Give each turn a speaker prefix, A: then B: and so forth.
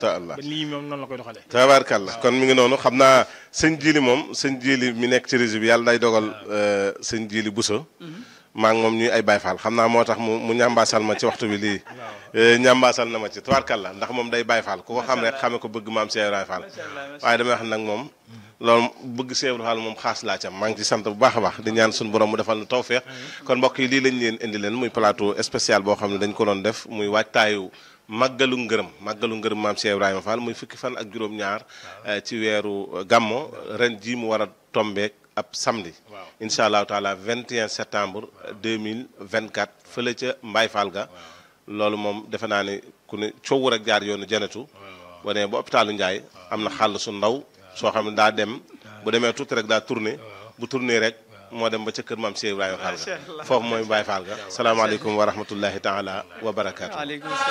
A: ta allah
B: ba lii moom noonu la koy doxalee
A: tabaarkalla kon mi ngi noonu xam naa sëñ jili moom sëñ jili mi nekk ci réseau bi yàlla day dogal sëñ jili buso maa ngi moom ñuy ay bayfaal xam naa moo tax mu mu ñambaasal ma ci waxtu bi lii ñambaasal na ma ci tabaarkalla ndax moom day bayfaal ku ko xam rek xame ko bëgg maam Cheikh Ibrahima Fall waaye damay wax nag moom loolu bëgg Cheikh Ibrahima Fall moom xaas laa cam maa ngi ci sant bu baax a baax di ñaan suñu borom mu defal nu tawfeex kon mbokk yi lii lañ leen indi leen muy plateau spécial boo xam ne dañ ko doon def muy waajtaayu màggalu ngërëm màggalu ngërëm maam Cheikh Ibrahima Fall muy fukki fan ak juróom-ñaar ci weeru gàmmo ren jii mu war a tombeek ab samedi incha allahu taala 21 septembre 2024 fële ca Mbaye Fall ga loolu moom defe naa ne ku ne coow rek jaar yoonu janatu wane ba hôpitalu Ndiaye am na xàll su ndaw soo xam ne daa dem bu demee tuuti rek daa tourné bu tourné rek moo dem ba ca kër maam Cheikh Ibrahima Fall ga foofu mooy Mbaye Fall ga salaamaaleykum wa rahmatullahi taala wa barakaatu.